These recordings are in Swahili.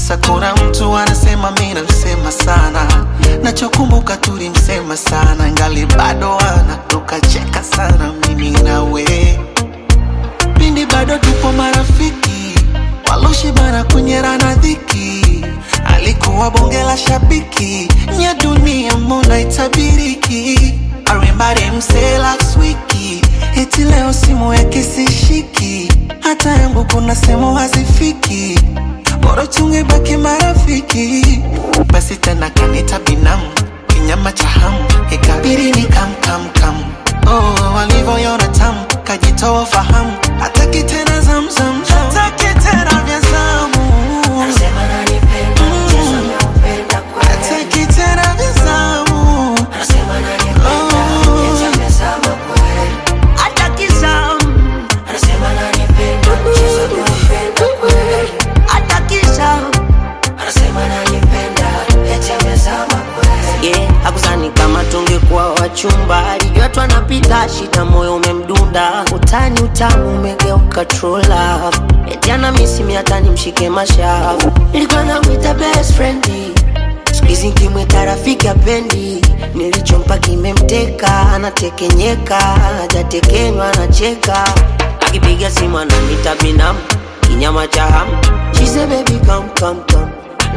sakura mtu anasema mi namsema sana nachokumbuka tulimsema sana ngali bado ana tukacheka sana mimi nawe pindi bado tupo marafiki waloshibana kunyerana dhiki alikuwa bonge la shabiki nya dunia mbona itabiriki arimbari mse last wiki eti leo simu yake sishiki hata yangu kuna sehemu hazifiki bora tungebaki marafiki basi tena kanita binamu kinyama cha hamu ikabiri ni kamkamkam oh, walivyoyona tamu kajitoa fahamu hataki tena zamzam hataki tena vya zamu Anasema ananipenda, mchezo ameupenda kweli. hataki tena vya zamu Anasema ananipenda, eti amezama kweli. Hataki zamu. Anasema ananipenda, mchezo ameupenda kweli. Hataki zamu. Anasema ananipenda, eti amezama kweli. Yeah, hakusani kama tungekuwa wachumba, alijua tu anapita shida, moyo umemdunda, utani utamu umegeuka true love, eti ana misi hata nimshike mashavu, nilikuwa namwita best friend siku hizi nkimwita rafiki apendi, nilichompa kimemteka, anatekenyeka, hajatekenywa anacheka, akipiga simu ananita binamu, kinyama cha hamu, she say baby come come come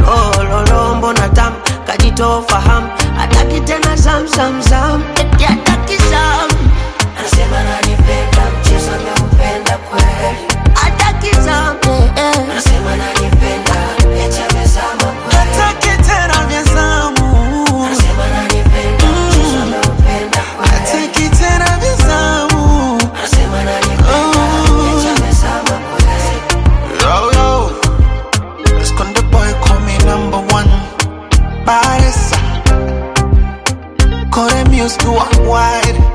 lololo mbona tam kajitoa fahamu hataki tena zam zam zam eti hataki zam anasema ananipenda mchezo ameupenda kweli hataki zam eh, eh. anasema ananipenda eti amezama kweli hataki tena vya zamu anasema ananipenda mchezo ameupenda kweli hataki tena vya zamu anasema ananipenda eti amezama kweli Yo, yo. Esconde boy, call me number one. Paresa. Kore music worldwide.